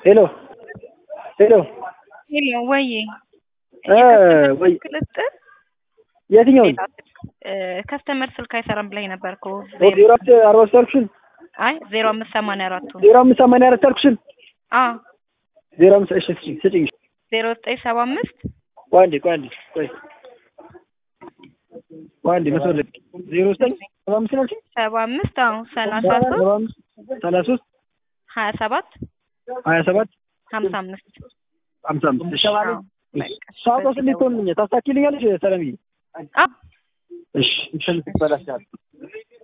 ሄሎ ሄሎ ሄሎ ወይ እ ወይ ቅልጥል የትኛውን ከስተመር ስልክ አይሰራም ብላኝ ነበር እኮ ዜሮ አራት አርባ ሶስት አልኩሽን አይ ዜሮ አምስት ሰማንያ አራቱ ዜሮ አምስት ሰማንያ አራት አልኩሽን አ ዜሮ አምስት እሺ ስጪኝ ስጪኝ ዜሮ ዘጠኝ ሰባ አምስት ቆይ አንዴ ቆይ አንዴ ቆይ ቆይ አንዴ መስመር ላይ ዜሮ ዘጠኝ ሰባ አምስት ነው አልሽኝ ሰባ አምስት አዎ ሰላሳ ሶስት ሰባ አምስት ሰላሳ ሶስት ሀያ ሰባት ሀያ ሰባት ሀምሳ አምስት ሀምሳ አምስት እሺ አዎ ሳውቀው እንዴት ትሆንልኛል ታስታኪልኛለሽ ሰለምዬ አ እሺ እንትን ትበላሻለሽ